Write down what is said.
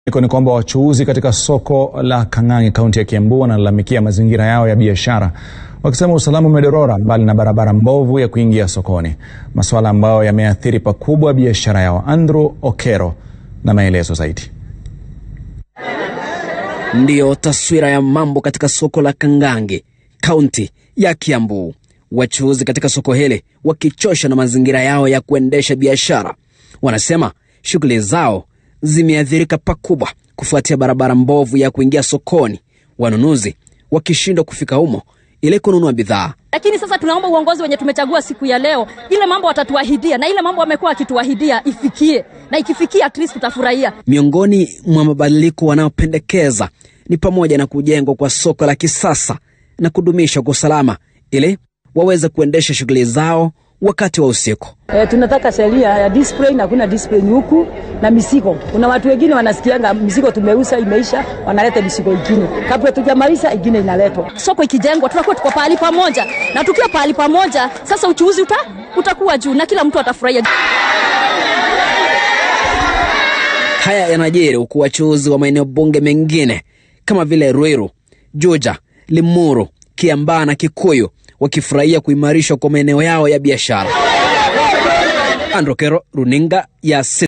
Iko ni kwamba wachuuzi katika soko la Kang'ang'i kaunti ya Kiambu wanalalamikia mazingira yao ya biashara wakisema usalama umedorora mbali na barabara mbovu ya kuingia sokoni, masuala ambayo yameathiri pakubwa biashara yao. Andrew Okero na maelezo zaidi. Ndiyo taswira ya mambo katika soko la Kang'ang'i kaunti ya Kiambu, wachuuzi katika soko hili wakichosha na mazingira yao ya kuendesha biashara. Wanasema shughuli zao zimeathirika pakubwa kufuatia barabara mbovu ya kuingia sokoni, wanunuzi wakishindwa kufika humo ili kununua bidhaa. Lakini sasa tunaomba uongozi wenye tumechagua siku ya leo, ile mambo watatuahidia na ile mambo wamekuwa wakituahidia ifikie, na ikifikia at least tutafurahia. Miongoni mwa mabadiliko wanayopendekeza ni pamoja na kujengwa kwa soko la kisasa na kudumisha kwa usalama ili waweze kuendesha shughuli zao wakati wa usiku. E, tunataka sheria ya display na kuna display huku na misigo. Kuna watu wengine wanasikianga misigo tumeuza imeisha, wanaleta misigo ingine, kabla tujamaliza ingine inaletwa. Soko ikijengwa, tutakuwa tuko pahali pamoja, na tukiwa pahali pamoja, sasa uchuuzi uta, utakuwa juu na kila mtu atafurahia. Haya yanajiri huku wachuuzi wa maeneo bunge mengine kama vile Ruiru, Juja, Limuru, Kiambaa na Kikuyu wakifurahia kuimarishwa kwa maeneo yao ya biashara. Andrew Kero, runinga ya